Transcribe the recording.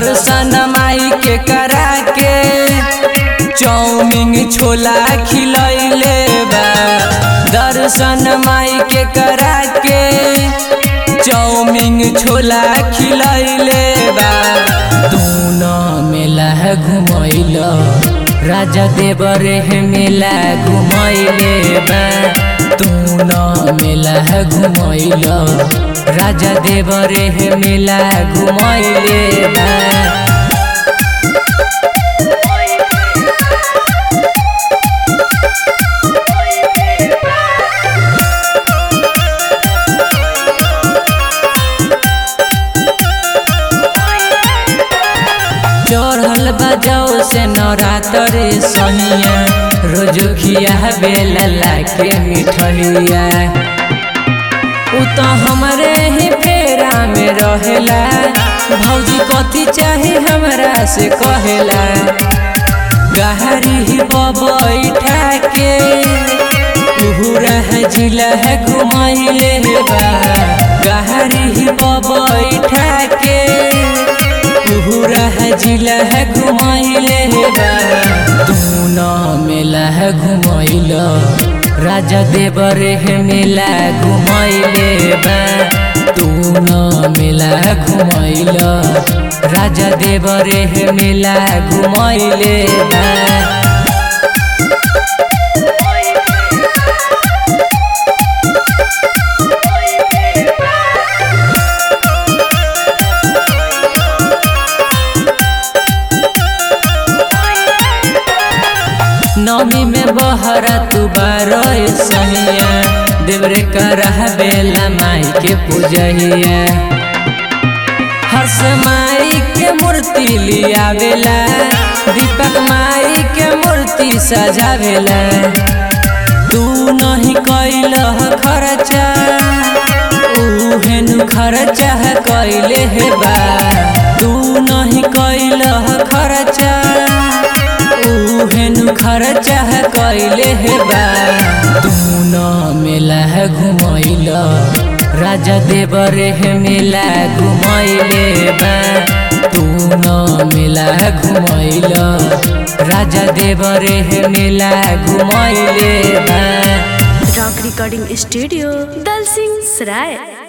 दर्शन माई के करा के चौमिन छोला खिलैले बा दर्शन माई के करा के चौमिन छोला खिलैले बा तू न मेला घुमैल राजा देवरे मेला घुमैले बा तू न मेला घुमैल राजा देवरे मेला घुमैले बा चढ़ल बजाओ से नवरात्र सनिया रोज खिया बेला के मिठैया उ तो हमरे ही फेरा में रहेला भौजी कथी चाहे हमरा से कहेला गहरी ही बैठा के पूरा जिला है घुमैले बा गहरी ही बैठा के पूरा जिला है घुमैले बा तू न मेला है घुमैल राजा देवरे है मेला घुमैले बा तू न मेला घुमैल राजा देवरे है मेला घुमैले बा नमी में बहरा तू बारो सहिया देवरे करह बेला माई के पूजहिया हर्ष माई के मूर्ति लियावेला दीपक माई के मूर्ति सजावेला तू नहीं कैल खर्चा उहेनु खर्चा कैले हे बा तू नहीं कैल खर्चा उहेनु खर्चा कैले हे बा तू न मेला घुमैल राजा देवरे हे मेला घुमैले बा तू न मेला घुमैल राजा देवरे हे मेला घुमैले बा रॉक रिकॉर्डिंग स्टूडियो दल सिंह सराय